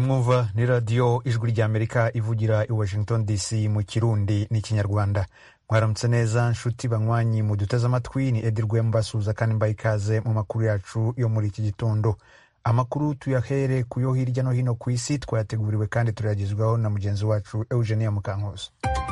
mwumva ni radiyo ijwi ry'amerika ivugira i washington dc mu kirundi n'ikinyarwanda mwaramutse neza nshuti banywanyi muduteze amatwi ni edi rwema basuhuza kandi mbaye ikaze mu makuru yacu yo muri iki gitondo amakuru tuyahere ku yo hirya no hino ku isi twayateguriwe kandi turayagezwaho na mugenzi wacu eugenia mukankusi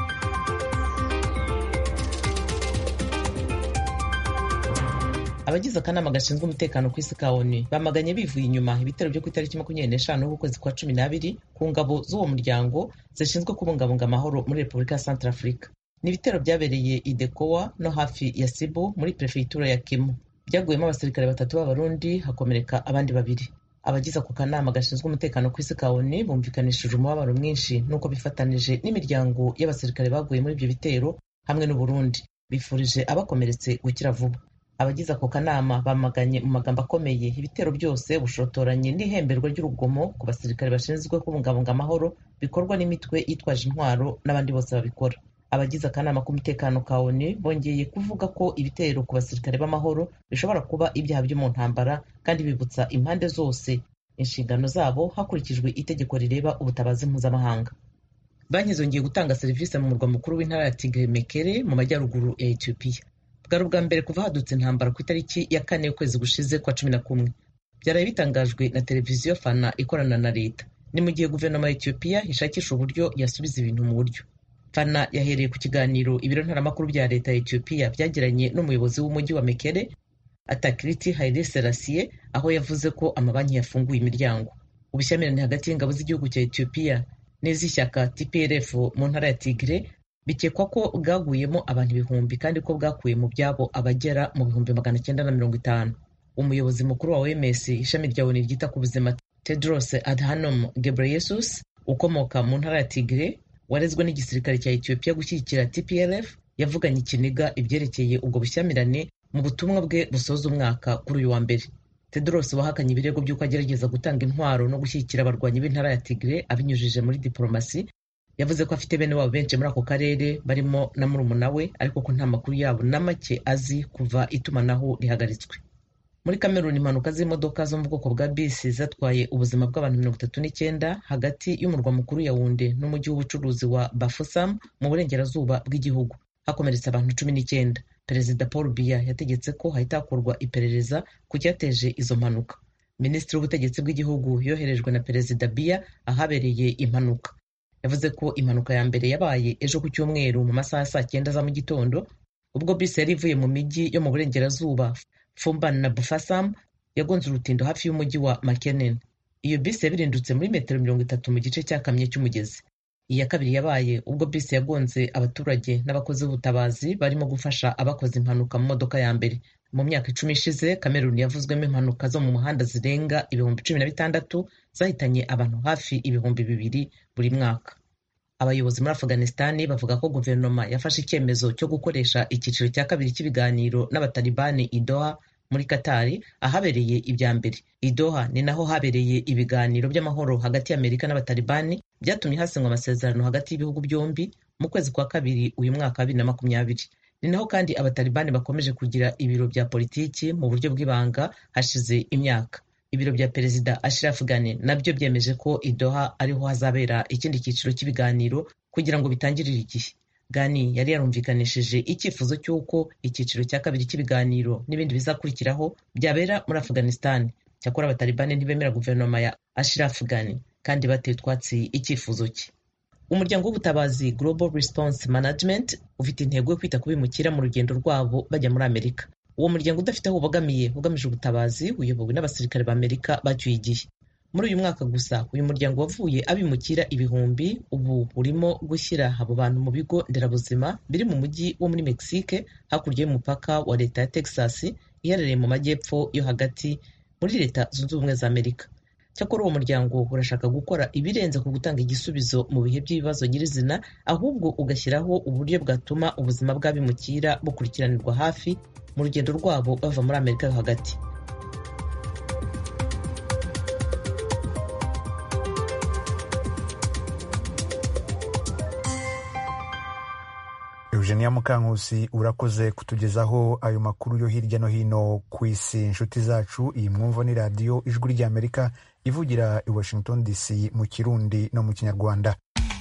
abagize akanama gashinzwe umutekano ku isi ka onu bamaganye bivuye inyuma ibitero byo ku itariki makumyabiri n'eshanu z'ukwezi kwa cumi n'abiri ku ngabo z'uwo muryango zishinzwe kubungabunga amahoro muri repubulika ya santara afurika ni ibitero byabereye i dekowa no hafi ya sibu muri perefegitura ya kimu byaguyemo abasirikare batatu b'abarundi hakomereka abandi babiri abagize ako kanama gashinzwe umutekano ku isi ka onu bumvikanishije umubabaro mwinshi n'uko bifatanije n'imiryango y'abasirikare baguye muri ibyo bitero hamwe n'uburundi bifurije abakomeretse gukira vuba abagize ako kanama bamaganye mu magambo akomeye ibitero byose bushotoranye n'ihemberwa ry'urugomo ku basirikare bashinzwe kubungabunga amahoro bikorwa n'imitwe yitwaje intwaro n'abandi bose babikora abagize akanama k'umutekano ka onu bongeye kuvuga ko ibitero ku basirikare b'amahoro bishobora kuba ibyaha byo mu ntambara kandi bibutsa impande zose inshingano zabo hakurikijwe itegeko rireba ubutabazi mpuzamahanga banki zongeye gutanga serivisi mu murwa mukuru w'intara ya tigre mekere mu majyaruguru ya etiyopiya bwari ubwa mbere kuva hadutse intambara ku itariki ya kane y'ukwezi gushize kwa cumi na kumwe byaraye bitangajwe na televiziyo fana ikorana na leta ni mu gihe guverinoma ya etiyopiya ishakisha uburyo yasubiza ibintu mu buryo fana yahereye ku kiganiro ibiro ntaramakuru bya leta ya etiyopiya byagiranye n'umuyobozi w'umujyi wa mekere atakiriti haile serasiye aho yavuze ko amabanki yafunguye imiryango ubushyamirane hagati y'ingabo z'igihugu cya etiyopiya n'iz'ishyaka tplf mu ntara ya tigre bikekwa ko bwaguyemo abantu ibihumbi kandi ko bwakuye mu byabo abagera mu bihumbi magana cyenda na mirongo itanu umuyobozi mukuru wa oms ishami rya oni ryita ku buzima tedros adhanom ghebreyesus ukomoka mu ntara ya tigre warezwe n'igisirikare cya etiyopiya gushyigikira tplf yavuganye ikiniga ibyerekeye ubwo bushyamirane mu butumwa bwe busoza umwaka kuri uyu wa mbere tedros wahakanye ibirego by'uko agerageza gutanga intwaro no gushyigikira abarwanyi b'intara ya tigre abinyujije muri diporomasi yavuze ko afite bene wabo benshi muri ako karere barimo na murumuna we ariko ko nta makuru yabo na make azi kuva itumanaho rihagaritswe muri kameruni impanuka z'imodoka zo mu bwoko bwa bisi zatwaye ubuzima bw'abantu mirongo itatu n'icyenda hagati y'umurwa mukuru ya wunde n'umujyi w'ubucuruzi wa bafusam mu burengerazuba bw'igihugu hakomeretse abantu cumi n'icyenda perezida paul biya yategetse ko hahita hakorwa iperereza ku cyateje izo mpanuka minisitiri w'ubutegetsi bw'igihugu yoherejwe na perezida biya ahabereye impanuka yavuze ko impanuka ya mbere yabaye ejo ku cyumweru mu masaha ya saa cyenda za mu gitondo ubwo bisi yari ivuye mu mijyi yo mu burengerazuba fumban na bufasam yagonze urutindo hafi y'umujyi wa makenen iyo bisi yabirindutse muri metero mirongo itatu mu gice cyakamye cy'umugezi iya kabiri yabaye ubwo bisi yagonze abaturage n'abakozi b'ubutabazi barimo gufasha abakoze impanuka mu modoka ya mbere mu myaka icumi ishize kameruni yavuzwemo impanuka zo mu muhanda zirenga ibihumbi cumi na bitandatu zahitanye abantu hafi ibihumbi bibiri buri mwaka abayobozi muri afuganisitani bavuga ko guverinoma yafashe icyemezo cyo gukoresha icyiciro cya kabiri cy'ibiganiro n'abatalibani idoha muri katari ahabereye ibya mbere idoha ni naho habereye ibiganiro by'amahoro hagati y'amerika n'abatalibani byatumye hasinywa amasezerano hagati y'ibihugu byombi mu kwezi kwa kabiri uyu mwaka wa bibiri na makumyabiri ni naho kandi abatalibani bakomeje kugira ibiro bya politiki mu buryo bw'ibanga hashize imyaka ibiro bya perezida Ashraf Ghani nabyo byemeje ko idoha ariho hazabera ikindi cyiciro cy'ibiganiro kugira ngo bitangirire igihe Ghani yari yarumvikanishije icyifuzo cy'uko icyiciro cya kabiri cy'ibiganiro n'ibindi bizakurikiraho byabera muri Afghanistan cyakora abatalibani ntibemera guverinoma ya Ashraf Ghani kandi bateye utwatsi icyifuzo cye umuryango w'ubutabazi Global Response Management ufite intego yo kwita ku bimukira mu rugendo rwabo bajya muri Amerika uwo muryango udafite aho ubogamiye ugamije ubutabazi uyobowe n'abasirikare b'amerika bacyuye igihe muri uyu mwaka gusa uyu muryango wavuye abimukira ibihumbi ubu urimo gushyira abo bantu mu bigo nderabuzima biri mu mujyi wo muri mexique hakurya y'umupaka wa leta ya texas iherereye mu majyepfo yo hagati muri leta zunze ubumwe za amerika cyakora uwo muryango urashaka gukora ibirenze ku gutanga igisubizo mu bihe by'ibibazo nyirizina ahubwo ugashyiraho uburyo bwatuma ubuzima bw'abimukira bukurikiranirwa hafi mu rugendo rwabo bava muri amerika yo hagati eugenia mukankusi urakoze kutugezaho ayo makuru yo hirya no hino ku isi inshuti zacu iyi mwumva ni radiyo ijwi ry'amerika ivugira i washington dc mu kirundi no mu kinyarwanda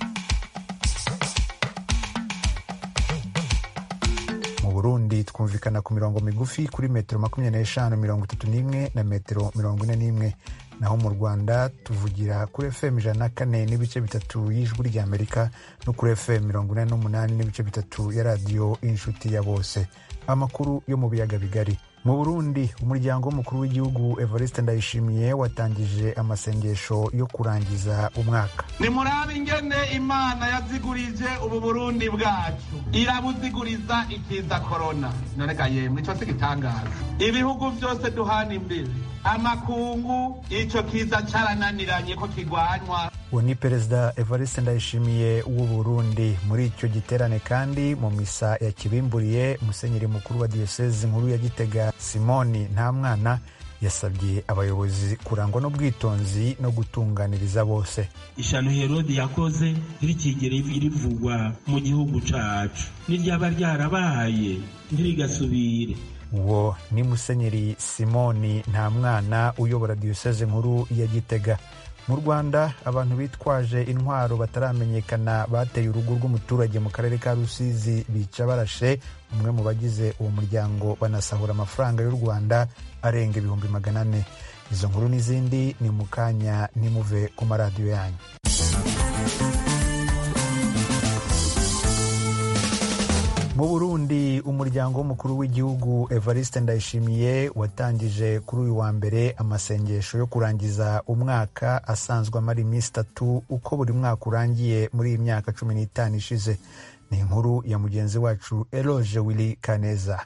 mu burundi twumvikana ku mirongo migufi kuri metero makumyabiri n'eshanu mirongo itatu n'imwe na metero mirongo ine n'imwe naho mu rwanda tuvugira kuri fm ijana na kane n'ibice bitatu y'ijwi ry'amerika no kuri fm mirongo ine n'umunani n'ibice bitatu ya radiyo inshuti ya bose amakuru yo mu biyaga bigari mu burundi umuryango w'umukuru w'igihugu evariste ndayishimiye watangije amasengesho yo kurangiza umwaka nimurabe ingene imana yazigurije ubu burundi bwacu irabuziguriza ikiza korona noneka yemwe ico sigitangaza ibihugu vyose duhana imbere amakungu ico kiza carananiranye ko kigwanywa uwo ni perezida evariste ndayishimiye w'u burundi muri icyo giterane kandi mu misa yakibimburiye musenyeri mukuru wa diyosezi nkuru ya gitega simoni nta mwana yasabye abayobozi kurangwa n'ubwitonzi no gutunganiriza bose ishano herodi yakoze ntirikigere rivugwa mu gihugu cacu niryaba ryarabaye ntirigasubire uwo ni musenyeri simoni nta mwana uyobora diyoseze nkuru ya gitega mu rwanda abantu bitwaje intwaro bataramenyekana bateye urugo rw'umuturage mu karere ka rusizi bica barashe umwe mu bagize uwo muryango banasahura amafaranga y'u rwanda arenga ibihumbi magana ane izo nkuru n'izindi ni mu kanya ntimuve ku maradiyo yanyu mu burundi umuryango w'umukuru w'igihugu evariste ndayishimiye watangije kuri uyu wa mbere amasengesho yo kurangiza umwaka asanzwe amara iminsi itatu uko buri mwaka urangiye muri iyi myaka cumi n'itanu ishize ni inkuru ya mugenzi wacu eloge willy kaneza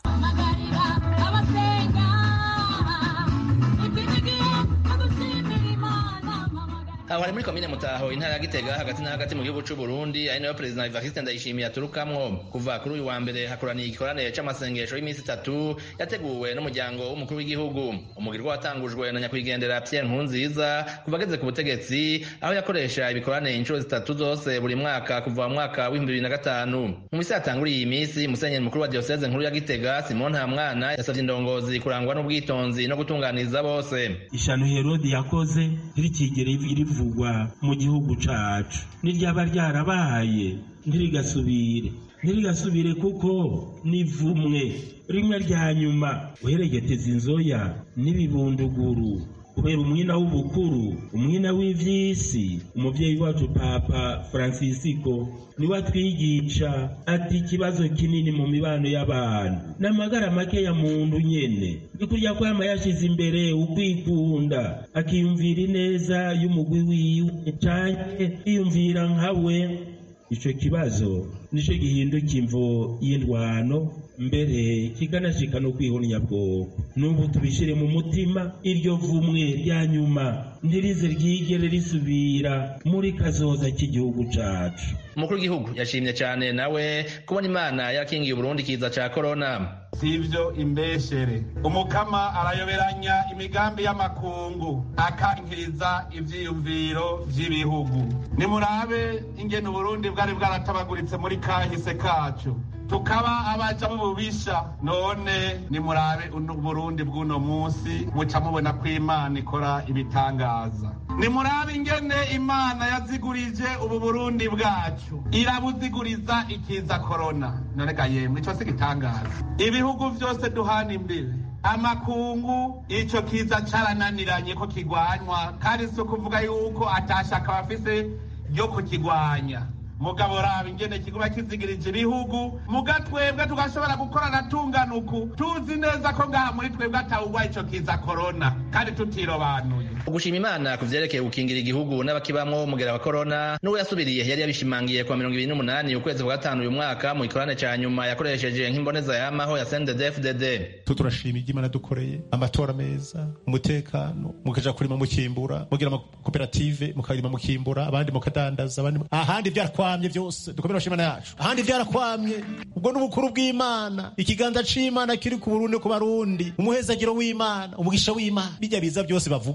aho hari muri komine mutaho intara ya gitega hagati na hagati mu gihugu c'u Burundi ari nayo perezida Evariste Ndayishimiye aturukamwo kuva kuri uyu wa mbere hakoraniye igikoranire c'amasengesho y'iminsi itatu yateguwe n'umuryango w'umukuru w'igihugu umugirwa watangujwe na nyakwigendera Pierre Nkurunziza kuva ageze ku butegetsi aho yakoresha ibikoranire inshuro zitatu zose buri mwaka kuva mu mwaka w'ibihumbi bibiri na gatanu mu misi yatanguriye iyi misi musenyeri mukuru wa diyoseze nkuru ya gitega Simon Ntamwana yasavye indongozi kurangwa n'ubwitonzi no gutunganiriza bose ishano herodi yakoze ntirikigere rivugwa mu gihugu cacu niryaba ryarabaye ntirigasubire ntirigasubire kuko nivumwe rimwe rya nyuma uheregeteza inzoya n'ibibunduguru kubera umwina w'ubukuru umwina w'ivy'isi umuvyeyi wacu papa francisco niwe atwigisha ati ikibazo kinini mu mibano y'abantu n'amagara make ya muntu nyene ni kurya kwama yashize imbere ukwikunda akiyumvira ineza y'umugwi wiwe canke yiyumvira nkawe ico kibazo nico gihinduka imvo y'indwano mbere kikanashika no kwihunya bwoko n'ubu tubishire mu mutima iryo vumwe rya nyuma ntirize ryigere risubira muri kazoza k'igihugu cacu umukuru w'igihugu yashimye cyane nawe kubona imana yakingiye uburundi kiza ca korona sivyo imbeshere umukama arayoberanya imigambi y'amakungu akankiriza ivyiyumviro vy'ibihugu nimurabe ingene uburundi bwari bwaratabaguritse muri kahise kacu tukaba abaja b'ububisha none nimurabe uburundi bw'uno munsi muca mubona ko imana ikora ibitangaza nimurabe ingene imana yazigurije ubu burundi bwacu irabuziguriza ikiza korona none ga yemwe ico sigitangaza ibihugu vyose duhana imbere amakungu ico kiza carananiranye ko kigwanywa kandi si ukuvuga yuko atashaka bafise ryo kukigwanya mugabo raba ingene kiguba kizigirije ibihugu muga twebwe tugashobora gukorana tungana uku tuzi neza ko ngaha muri twebwe atawugwa ico kiza korona kandi tutirobanuye ugushima imana ku vyerekeye gukingira igihugu n'abakibamwo umugera wa korona n'uwo yasubiriye yari yabishimangiye kuwa mirongo ibiri n'umunani ukwezi kwa gatanu uyu mwaka mu gikorane ca nyuma yakoresheje nk'imboneza yamaho ya CNDD-FDD tu turashima ibyo imana dukoreye amatora meza umutekano mukaja kurima mukimbura mugira amakoperative mukarima mukimbura abandi mukadandaza abandi ahandi vyarakwamye vyose dukomere imana yacu ahandi vyarakwamye ubwo n'ubukuru bw'imana ikiganza c'imana kiri ku burundi ku barundi umuhezagiro w'imana umugisha w'imana bijya biza byose bavuga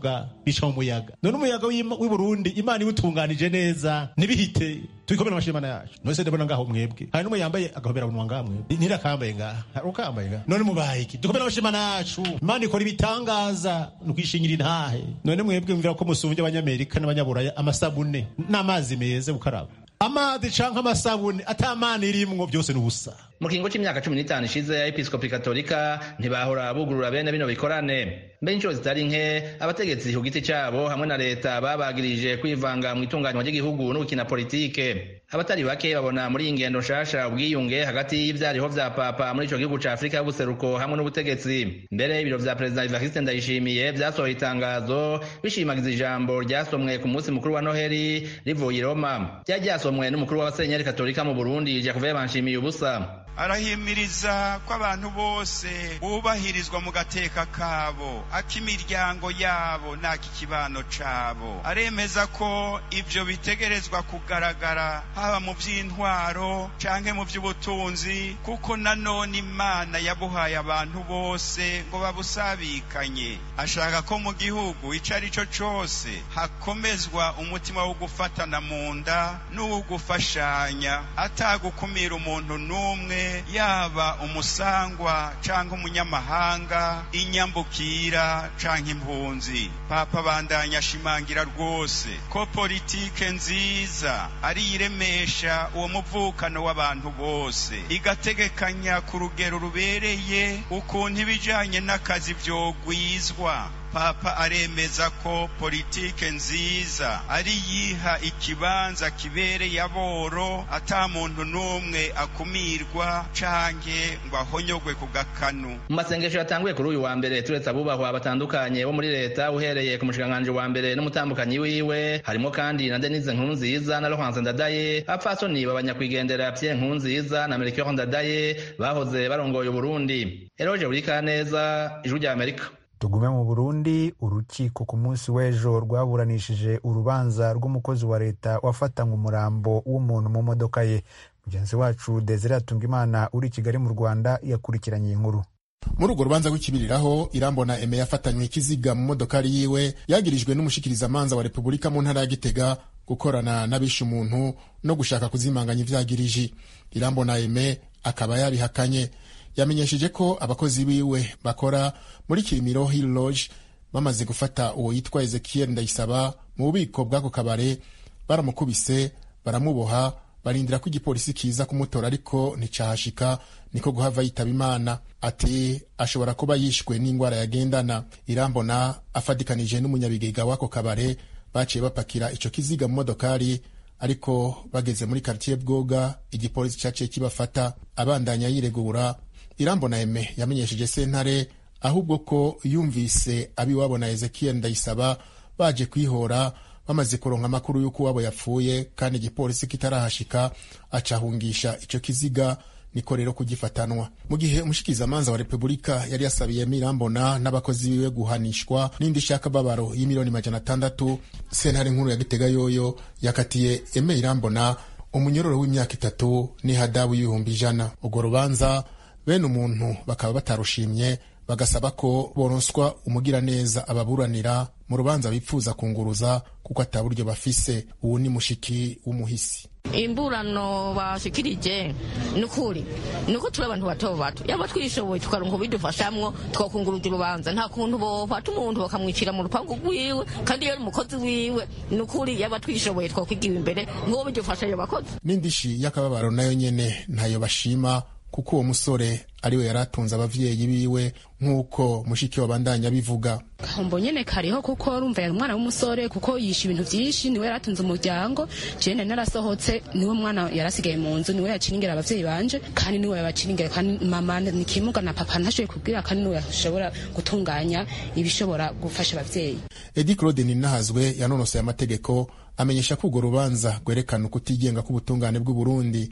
bica mu muyaga none umuyaga w'i Burundi imana iwutunganije neza ntibihite tubikomere amashyi imana yacu mwese ndabona ngaho mwebwe hari n'umwe yambaye agahobera bunwa ngaha mwebwe ntirakambaye ngaha hari ukambaye ngaha none mubaye iki dukomere amashyi imana yacu imana ikora ibitangaza ni ukwishingira intahe none mwebwe mvira ko musumbye abanyamerika n'abanyaburaya amasabune n'amazi meza gukaraba amazi canke amasabune atamana irimwo byose ni ubusa mu kiringo c'imyaka cumi n'itanu ishize ya episkopi katolika ntibahora bugurura bene bino bikorane mbe inshuro zitari nke abategetsi ku giti cabo hamwe na leta babagirije kwivanga mu itunganywa ry'igihugu no gukina politike abatari bake babona muri iyi ngendo nshasha ubwiyunge hagati y'ivyariho vya papa muri ico gihugu ca afurika y'ubuseruko hamwe n'ubutegetsi mbere ibiro vya perezida evariste ndayishimiye vyasohoye itangazo bishimagiza ijambo ryasomwe ku munsi mukuru wa noheli rivuye i roma ryari ryasomwe n'umukuru w'abasenyeri katolika mu burundi jakuve banshimiye ubusa arahimiriza ko abantu bose bubahirizwa mu gateka kabo ak'imiryango yabo n'ak'ikibano cabo aremeza ko ivyo bitegerezwa kugaragara haba mu vy'intwaro canke mu vy'ubutunzi kuko nanone imana yabuhaye abantu bose ngo babusabikanye ashaka ko mu gihugu ico ari co cose hakomezwa umutima wo gufatana mu nda n'uwo gufashanya atagukumira umuntu n'umwe yaba umusangwa cyangwa umunyamahanga inyambukira cyangwa impunzi papa bandanya ashimangira rwose ko politike nziza ari iremesha uwo muvukano w'abantu bose igategekanya ku rugero rubereye ukuntu ibijyanye n'akazi vyogwizwa papa aremeza ko politike nziza ari yiha ikibanza kibereye aboro ata muntu n'umwe akumirwa canke ngo ahonyogwe ku gakanu mu masengesho yatanguye kuri uyu wa mbere turetse abubahwa batandukanye bo muri leta uhereye ku mushikiranganji wa mbere n'umutambukanyi wiwe harimo kandi na denise nkurunziza na laurence ndadaye abapfasoni babanyakwigendera pierre nkurunziza na melchior ndadaye bahoze barongoye uburundi eroje burikaneza ijwi rya amerika tugume mu burundi urukiko ku munsi w'ejo rwaburanishije urubanza rw'umukozi wa leta wafatanywe umurambo w'umuntu mu modoka ye mugenzi wacu desire atungimana uri i kigali mu rwanda yakurikiranye iyi nkuru muri urwo rubanza rw'ikibiriraho irambona eme yafatanywe ikiziga mu modokari yiwe yagirijwe n'umushikirizamanza wa repubulika mu ntara ya gitega gukorana n'abishe umuntu no gushaka kuzimanganya ivyagiriji irambona eme akaba yabihakanye yamenyesheje ko abakozi biwe bakora muri kirimiro hill lodge bamaze gufata uwo yitwa ezekiel ndayisaba mu bubiko bw'ako kabare baramukubise baramuboha barindira ko igipolisi kiza kumutora ariko nticahashika niko guhava yitaba imana ati ashobora kuba yishwe n'indwara yagendana irambona afatikanije n'umunyabigega w'ako kabare baciye bapakira ico kiziga mu modokari ariko bageze muri kartier bwoga igipolisi caciye kibafata abandanya yiregura irambona eme yamenyesheje sentare ahubwo ko yumvise abiwabo na ezekiel ndayisaba baje kwihora bamaze kuronka amakuru y'uko uwabo yapfuye kandi igipolisi kitarahashika acahungisha ico kiziga niko rero kugifatanwa mu gihe umushikizamanza wa repubulika yari yasabiyemo irambona n'abakozi biwe guhanishwa n'indi shakababaro y'imiliyoni majana atandatu sentare nkuru ya gitega yoyo yakatiye eme irambona umunyororo w'imyaka itatu n'ihadabu y'ibihumbi ijana urwo rubanza bene umuntu bakaba batarushimye bagasaba ko boronswa umugiraneza ababuranira mu rubanza bipfuza kunguruza kuko ataburyo bafise ubu ni mushiki w'umuhisi imburano bashikirije ni ukuri ni uko turi abantu bato bato yaba twishoboye tukaronka bidufashamwo twakunguruza urubanza nta kuntu bofata umuntu bakamwicira mu rupangu rwiwe kandi iyo ari umukozi wiwe ni ukuri yaba twishoboye twakwigiwe imbere nk'uwo bidufasha ayo bakozi n'indishi y'akababaro nayo nyene ntayo bashima kuko uwo musore ariwe yari atunze abavyeyi biwe nk'uko mushiki wabandanya bivuga kahombo nyene kariho kuko urumva yari umwana w'umusore kuko yisha ibintu vyinshi niwe yari atunze umuryango jewe nari narasohotse niwe mwana yari asigaye mu nzu niwe yaciringira abavyeyi banje kandi niwe yabaciringira kandi mama ni kimuga na papa ntashoboye kubwira kandi niwe yashobora gutunganya ibishobora gufasha abavyeyi edi claude ninahazwe yanonosoye amategeko amenyesha ko urwo rubanza rwerekana ukutigenga k'ubutungane bw'u Burundi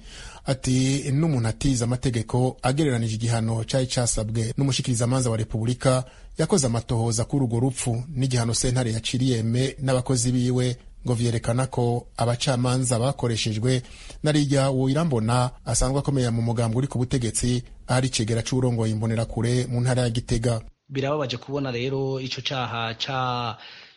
ati n'umuntu atize amategeko agereranije igihano cari casabwe n'umushikirizamanza wa repubulika yakoze amatohoza kuri urwo rupfu n'igihano sentare yaciriye eme n'abakozi biwe ngo vyerekana ko abacamanza bakoreshejwe narirya uwo irambona asanzwe akomeye mu mugambo uri ku butegetsi ahari icegera c'uwurongoye imbonerakure mu ntara ya gitega birababaje kubona rero ico caha ca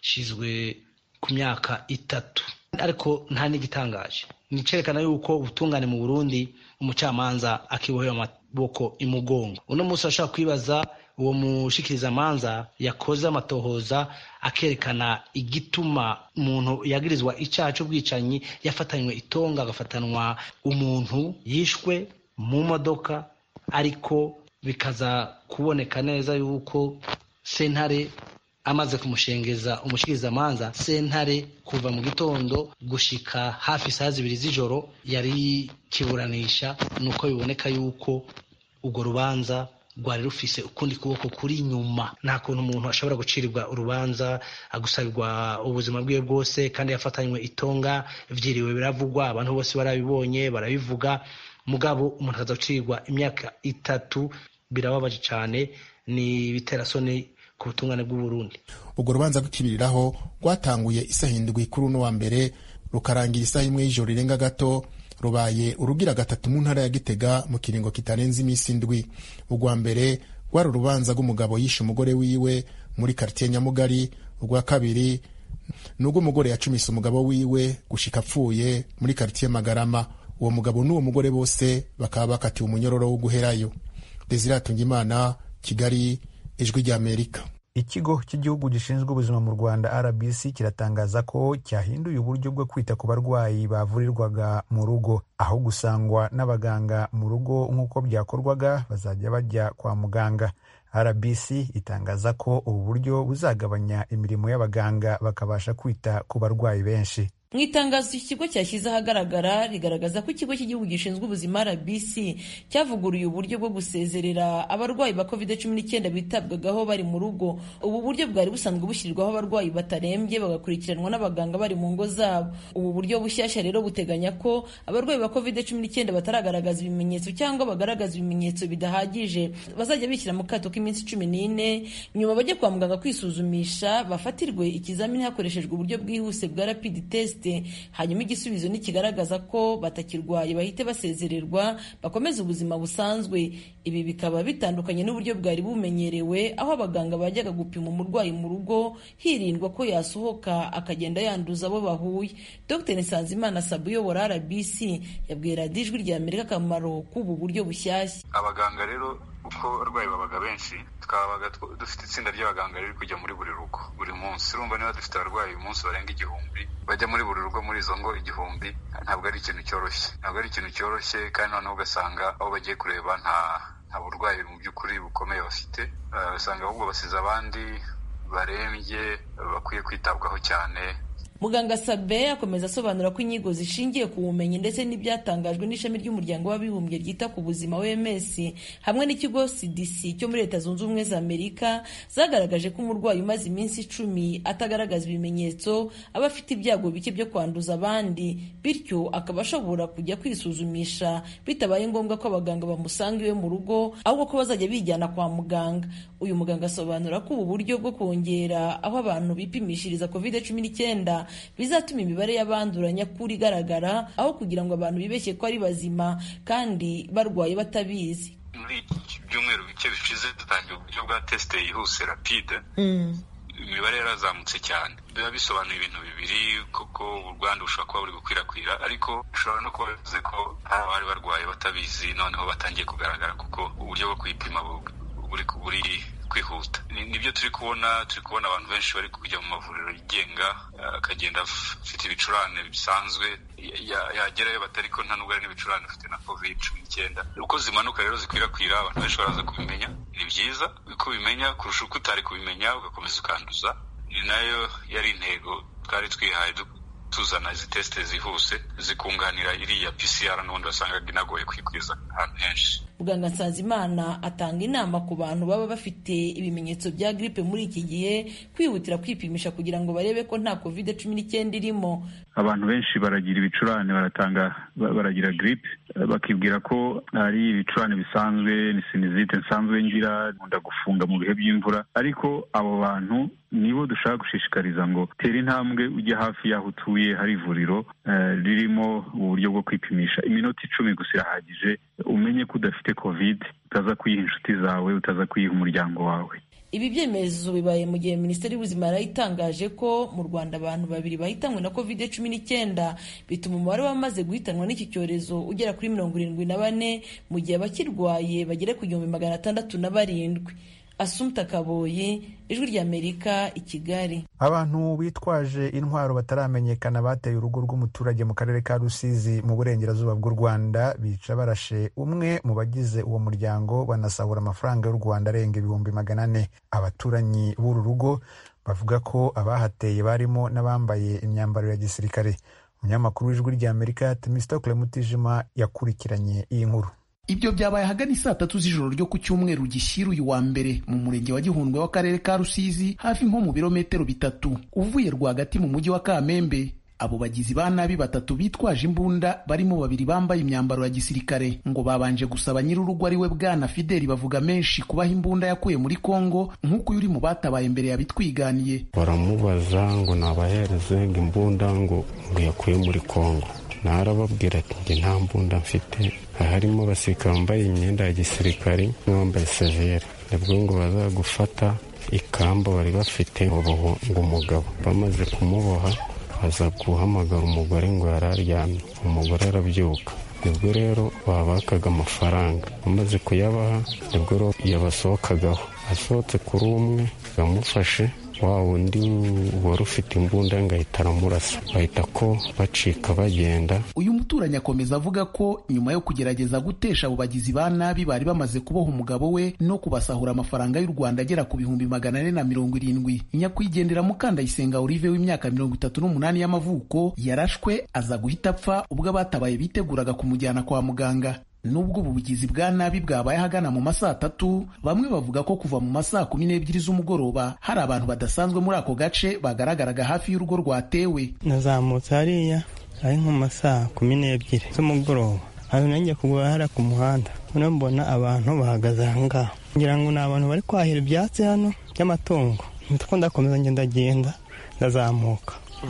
yashizwe ku myaka itatu ariko nta n'igitangaje nicerekana yuko ubutungane mu burundi umucamanza akibohera amaboko imugongo uno munsi urashobora kwibaza uwo mushikirizamanza yakoze amatohoza akerekana igituma umuntu yagirizwa icyaha cy'ubwicanyi yafatanywe itonga agafatanwa umuntu yishwe mu modoka ariko bikaza kuboneka neza yuko sentare amaze kumushengeza umushikirizamanza sentare kuva mu gitondo gushika hafi saa zibiri z'ijoro yari kiburanisha nuko biboneka yuko urwo rubanza rwari rufise ukundi kuboko kuri inyuma nta kuntu umuntu ashobora gucirirwa urubanza agusabirwa ubuzima bwiwe bwose kandi yafatanywe itonga vyiriwe biravugwa abantu bose barabibonye barabivuga mugabo umuntu akaza gucirirwa imyaka itatu birababaje cane ni biterasoni ku butungane bw'uburundi urwo rubanza rw'ikibiriraho rwatanguye isaha indwi kuri uno wa mbere rukarangira isaha imwe y'ijoro rirenga gato rubaye urugira gatatu mu ntara ya gitega mu kiringo kitarenze iminsi indwi urwa mbere rwari urubanza rw'umugabo yishe umugore wiwe muri karitiye nyamugari urwa kabiri ni urw'umugore yacumise umugabo wiwe gushika apfuye muri karitiye magarama uwo mugabo n'uwo mugore bose bakaba bakatiwe umunyororo wo guherayo desire imana kigali ijwi ry'amerika ikigo cy'igihugu gishinzwe ubuzima mu rwanda rbc kiratangaza ko cyahinduye uburyo bwo kwita ku barwayi bavurirwaga mu rugo aho gusangwa n'abaganga mu rugo nk'uko byakorwaga bazajya bajya kwa muganga rbc itangaza ko ubu buryo buzagabanya imirimo y'abaganga bakabasha kwita ku barwayi benshi mu itangazo iki kigo cyashyize ahagaragara rigaragaza ko ikigo cy'igihugu gishinzwe ubuzima rbc cyavuguruye uburyo bwo gusezerera abarwayi ba covid cumi n'icyenda bitabwagaho bari mu rugo ubu buryo bwari busanzwe bushyirirwaho abarwayi batarembye bagakurikiranwa n'abaganga bari mu ngo zabo ubu buryo bushyashya rero buteganya ko abarwayi ba covid cumi n'icyenda bataragaragaza ibimenyetso cyangwa bagaragaza ibimenyetso bidahagije bazajya bishyira mu kato k'iminsi cumi n'ine nyuma bajye kwa muganga kwisuzumisha bafatirwe ikizamini hakoreshejwe uburyo bwihuse bwa rapid test hanyuma igisubizo nikigaragaza ko batakirwaye bahite basezererwa bakomeze ubuzima busanzwe ibi bikaba bitandukanye n'uburyo bwari bumenyerewe aho abaganga bajyaga gupima umurwayi mu rugo hirindwa ko yasohoka akagenda yanduza abo bahuye dr nsanzimana sabu uyobora rbc yabwiye radiyo ijwi rya amerika akamaro k'ubu buryo bushyashya abaganga rero uko abarwayi babaga benshi twabaga dufite itsinda ry'abaganga riri kujya muri buri rugo buri munsi urumva niba dufite abarwayi uyu munsi barenga igihumbi bajya muri buri rugo muri izo ngo igihumbi ntabwo ari ikintu cyoroshye ntabwo ari ikintu cyoroshye kandi noneho ugasanga aho bagiye kureba nta nta burwayi mu by'ukuri bukomeye bafite ugasanga ahubwo basize abandi barembye bakwiye kwitabwaho cyane muganga sabe akomeza asobanura ko inyigo zishingiye ku bumenyi ndetse n'ibyatangajwe n'ishami ry'umuryango w'abibumbye ryita ku buzima oms hamwe n'ikigo cdc cyo muri leta zunze ubumwe za amerika zagaragaje ko umurwayi umaze iminsi icumi atagaragaza ibimenyetso aba afite ibyago bike byo kwanduza abandi bityo akaba ashobora kujya kwisuzumisha bitabaye ngombwa ko abaganga bamusanga iwe mu rugo ahubwo ko bazajya bijyana kwa muganga uyu muganga asobanura ko ubu buryo bwo kongera aho abantu bipimishiriza covid cumi n'icyenda bizatuma imibare y'abandura nyakuri igaragara aho kugira ngo abantu bibeshye ko ari bazima kandi barwaye batabizi muri byumweru bike bishize dutangiye uburyo bwa tesite yihuse rapide imibare yarazamutse cyane biba bisobanuye ibintu bibiri kuko ubwandu bushobora kuba buri gukwirakwira ariko bishobora no kuba bivuze ko hari abari barwaye batabizi noneho batangiye kugaragara kuko uburyo bwo kwipima buri kwihuta nibyo turi kubona turi kubona abantu benshi bari kujya mu mavuriro yigenga akagenda afite ibicurane bisanzwe yagerayo batari ko nta nubwo ari n'ibicurane ufite na covid cumi n'icyenda uko zimanuka rero zikwirakwira abantu benshi baraza kubimenya ni byiza uko ubimenya kurusha uko utari kubimenya ugakomeza ukanduza ni nayo yari intego twari twihaye tuzana izi tesite zihuse zikunganira iriya pcr n'ubundi wasangaga inagoye kwikwiza ahantu henshi muganga nsanzimana atanga inama ku bantu baba bafite ibimenyetso bya gripe muri iki gihe kwihutira kwipimisha kugira ngo barebe ko nta covid cumi n'icyenda irimo abantu benshi baragira ibicurane baratanga baragira gripe bakibwira ko ari ibicurane bisanzwe ni sinizite nsanzwe ngira nkunda gufunga mu bihe by'imvura ariko abo bantu nibo dushaka gushishikariza ngo tera intambwe ujye hafi y'aho utuye hari ivuriro ririmo uburyo bwo kwipimisha iminota icumi gusa irahagije umenye ko udafite covid utaza kuyiha inshuti zawe utaza kuyiha umuryango wawe ibi byemezo bibaye mu gihe minisiteri y'ubuzima yari itangaje ko mu rwanda abantu babiri bahitanywe na covid cumi n'icyenda bituma umubare w'abamaze guhitanwa n'iki cyorezo ugera kuri mirongo irindwi na bane mu gihe abakirwaye bagera ku gihumbi magana atandatu na barindwi asumta kaboyi ijwi ry'amerika i kigali abantu bitwaje intwaro bataramenyekana bateye urugo rw'umuturage mu karere ka rusizi mu burengerazuba bw'u rwanda bica barashe umwe mu bagize uwo muryango banasahura amafaranga y'u rwanda arenga ibihumbi magana ane abaturanyi b'uru rugo bavuga ko abahateye barimo n'abambaye imyambaro ya gisirikare umunyamakuru w'ijwi ry'amerika temistokle mutijima yakurikiranye iyi nkuru ibyo byabaye ahagana saa tatu z'ijoro ryo ku cyumweru gishyira uyu wa mbere mu murenge wa gihundwe w'akarere ka rusizi hafi nko mu birometero bitatu uvuye rwagati mu mujyi wa kamembe abo bagizi ba nabi batatu bitwaje imbunda barimo babiri bambaye imyambaro ya gisirikare ngo babanje gusaba nyir'urugo ari we bwana fideli bavuga menshi kubaha imbunda yakuye muri kongo nk'uko uyu uri mu batabaye mbere yabitwiganiye baramubaza ngo nabahereze ngo imbunda ngo ngo yakuye muri kongo narababwira ati njye nta mbunda mfite harimo abasirikare bambaye imyenda ya gisirikare n'uwambaye severe nibwo ngo baza gufata ikamba bari bafite ngo umugabo bamaze kumuboha baza guhamagara umugore ngo yari aryamye umugore arabyuka nibwo rero babakaga amafaranga bamaze kuyabaha nibwo rero yabasohokagaho asohotse kuri umwe bamufashe wa wundi wari ufite imbunda ngahita aramurasa bahita ko bacika bagenda uyu muturanyi akomeza avuga ko nyuma yo kugerageza gutesha abo bagizi ba nabi bari bamaze kuboha umugabo we no kubasahura amafaranga y'u rwanda agera ku bihumbi magana ane na mirongo irindwi nyakwigendera mukandayisenga olive w'imyaka mirongo itatu n'umunani y'amavuko yarashwe aza guhita apfa ubwo abatabaye biteguraga kumujyana kwa muganga nubwo ubu bugizi bwa nabi bwabaye ahagana mu masaa atatu bamwe bavuga ko kuva mu masaa kumi n'ebyiri z'umugoroba hari abantu badasanzwe muri ako gace bagaragaraga hafi y'urugo rwatewe nazamutse hariya ari nko mu masaa kumi n'ebyiri z'umugoroba aho nanjye kugura hariya ku muhanda noneho mbona abantu bahagaze aha ngaha ngira ngo ni abantu bari kwahira ibyatsi hano by'amatungo nitwo ndakomeza ngenda ndazamuka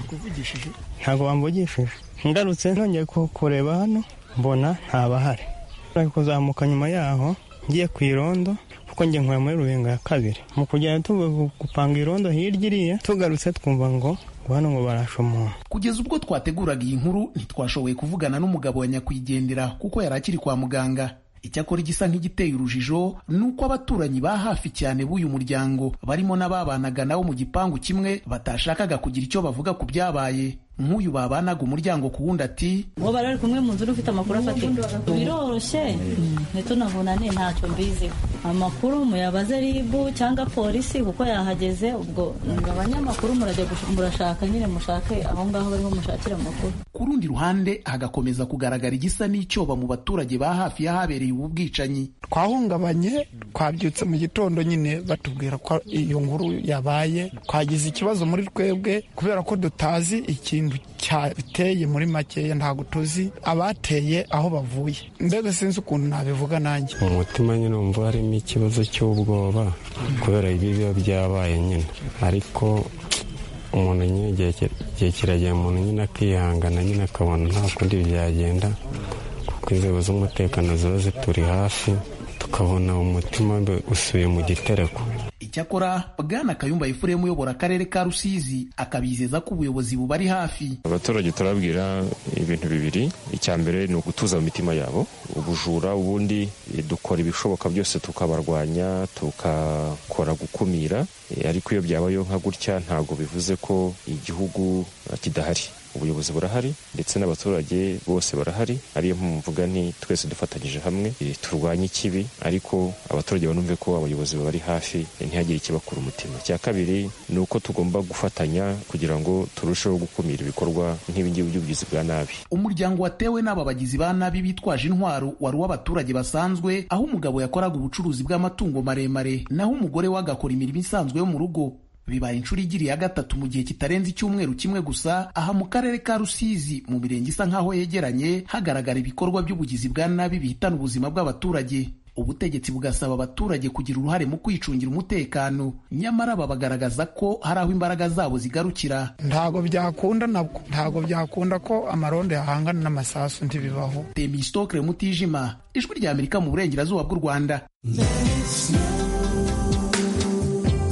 ntabwo bamvugishije ngarutse nongeye kureba hano mbona ntabahari ari kuzamuka nyuma yaho ngiye ku irondo kuko njye nkora muri rubenga ya kabiri mu kugenda tuvuga gupanga irondo hirya iriya tugarutse twumva ngo ngo hano ngo barashe umuntu kugeza ubwo twateguraga iyi nkuru ntitwashoboye kuvugana n'umugabo wa nyakwigendera kuko yari akiri kwa muganga icyakora igisa nk'igiteye urujijo ni uko abaturanyi ba hafi cyane b'uyu muryango barimo n'ababanaga nabo mu gipangu kimwe batashakaga kugira icyo bavuga ku byabaye nk'uyu babanaga umuryango ku wundi ati uwo bari bari kumwe mu nzu ufite amakuru afatika biroroshye ntitunavuna ni ntacyo mbiziho amakuru muyabaze ribu cyangwa polisi kuko yahageze ubwo abanyamakuru murajya murashaka nyine mushake aho ngaho bariho mushakira amakuru ku rundi ruhande hagakomeza kugaragara igisa n'icyoba mu baturage ba hafi y'ahabereye ubu bwicanyi twahungabanye twabyutse mu gitondo nyine batubwira ko iyo nkuru yabaye twagize ikibazo muri twebwe kubera ko dutazi ikintu cyateye muri makeya ntabwo tuzi abateye aho bavuye mbega sinzi ukuntu nabivuga nanjye mu mutima nyine wumva harimo ikibazo cy'ubwoba kubera ibi biba byabaye nyine ariko umuntu nyine igihe kiragera umuntu nyine akihangana nyine akabona nta kundi byagenda kuko inzego z'umutekano ziba zituri hafi tukabona umutima usuye mu gitereko icyakora bwana kayumba efuremu uyobora akarere ka rusizi akabizeza ko ubuyobozi bubari hafi abaturage turababwira ibintu bibiri icya mbere ni ugutuza mu mitima yabo ubujura ubundi dukora ibishoboka byose tukabarwanya tukakora gukumira ariko iyo byabayeho nka gutya ntabwo bivuze ko igihugu kidahari ubuyobozi burahari ndetse n'abaturage bose barahari ariyo mvuga nti twese dufatanyije hamwe turwanye ikibi ariko abaturage banumve ko abayobozi bari hafi ntihagire ikibakura umutima icya kabiri ni uko tugomba gufatanya kugira ngo turusheho gukumira ibikorwa nk'ibingibi by'ubugizi bwa nabi umuryango watewe n'aba bagizi ba nabi bitwaje intwaro wari uw'abaturage basanzwe aho umugabo yakoraga ubucuruzi bw'amatungo maremare naho umugore we agakora imirimo isanzwe yo mu rugo bibaye inshuro igiri ya gatatu mu gihe kitarenze icyumweru kimwe gusa aha mu karere ka rusizi mu mirenge isa nk'aho yegeranye hagaragara ibikorwa by'ubugizi bwa nabi bihitana ubuzima bw'abaturage ubutegetsi bugasaba abaturage kugira uruhare mu kwicungira umutekano nyamara babagaragaza ko hari aho imbaraga zabo zigarukira ntago byakunda nabwo ntago byakunda ko amarondo yahangana n'amasasu ntibibaho temistokre mutijima ijwi rya amerika mu burengerazuba bw'u rwanda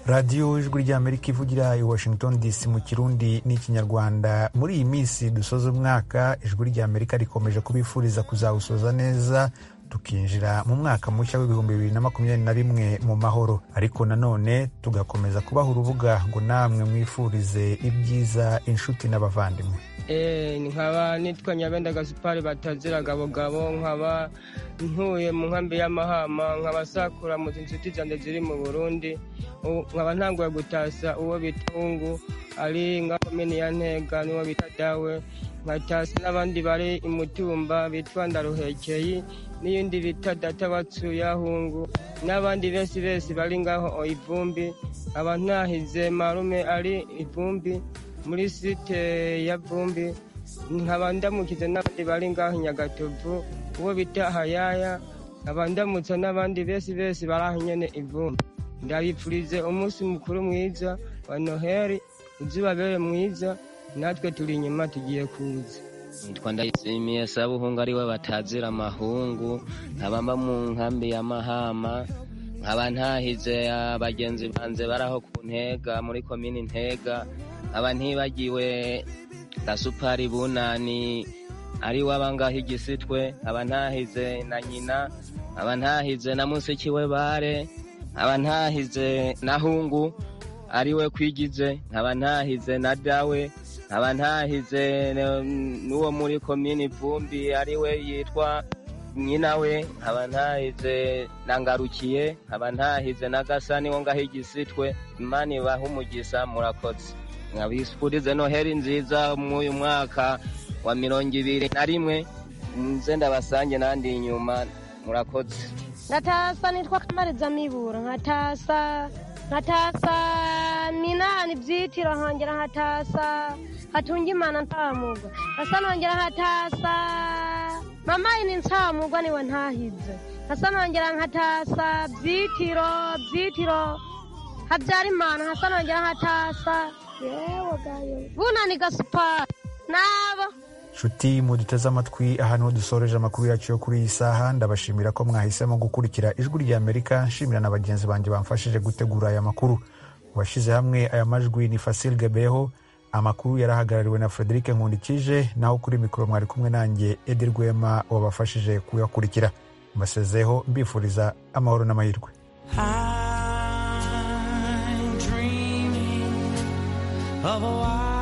radiyo ijwi ry'amerika ivugira i washington dc mu kirundi n'ikinyarwanda muri iyi minsi dusoza umwaka ijwi ry'amerika rikomeje kubifuriza kuzawusoza neza tukinjira mu mwaka mushya w'ibihumbi bibiri na makumyabiri na rimwe mu mahoro ariko nanone tugakomeza kubaha urubuga ngo namwe mwifurize ibyiza inshuti n'abavandimwe nkaba nitwa nyabenda gasupari batazira gabogabo nkaba ntuye mu nkambi y'amahama nkaba sakura mu inshuti zanjye ziri mu burundi nkaba ntanguye gutasa uwo bita hungu ari nka komini ya ntega n'uwo bita dawe nkatasa n'abandi bari imutumba bitwa ndaruhekeye n'iyindi bita data batsuyahungu n'abandi besi besi bari ngaho ivumbi nkaba ntahize marume ari ivumbi muri site ya vumbi nkaba ndamukize n'abandi bari ngaho nyagatovu uwo bita hayaya nkaba ndamutsa n'abandi besi besi bari aho nyene ivumbi ndabipfurize umunsi mukuru mwiza wa noheli uzibabere mwiza natwe turi inyuma tugiye kuza nitwa ndayishimiye sabuhungu ariwe batazira amahungu nkaba mba mu nkambi ya mahama nkaba ntahize abagenzi banze baraho ku ntega muri komini ntega nkaba ntibagiwe gasupari bunani ari wabangaho igisitwe nkaba ntahize na nyina nkaba ntahize na musikiwe bare nkaba ntahize na hungu ariwe kwigize nkaba ntahize na dawe nkaba ntahize n'uwo muri komini vumbi ariwe yitwa nyina we nkaba ntahize na ngarukiye nkaba ntahize na gasani wo ngaho igisitwe imana ibaha umugisa murakoze nkabifurize noheli nziza mw'uyu mwaka wa mirongo ibiri na rimwe nze ndabasange nandi inyuma murakoze ngatasa nitwa kamariza mibura nkatasa nkatasa minani byitiro nkongera nkatasa hatunga imana ntamugwa nkasa nongera nkatasa mama ini ntamugwa niwe ntahize nkasa nongera nkatasa byitiro byitiro habyara imana nkasa nongera nkatasa yewe gayo bunani gasupari nabo nshuti muduteze amatwi aha niho dusoreje amakuru yacu yo kuri iyi saha ndabashimira ko mwahisemo gukurikira ijwi rya amerika nshimira na bagenzi banjye bamfashije gutegura aya makuru washyize hamwe aya majwi ni fasil gabeho amakuru yarahagarariwe na frederic nkundikije naho kuri mikoro mwari kumwe nanjye edi rwema wabafashije kuyakurikira mbasezeho mbifuriza amahoro n'amahirwe of a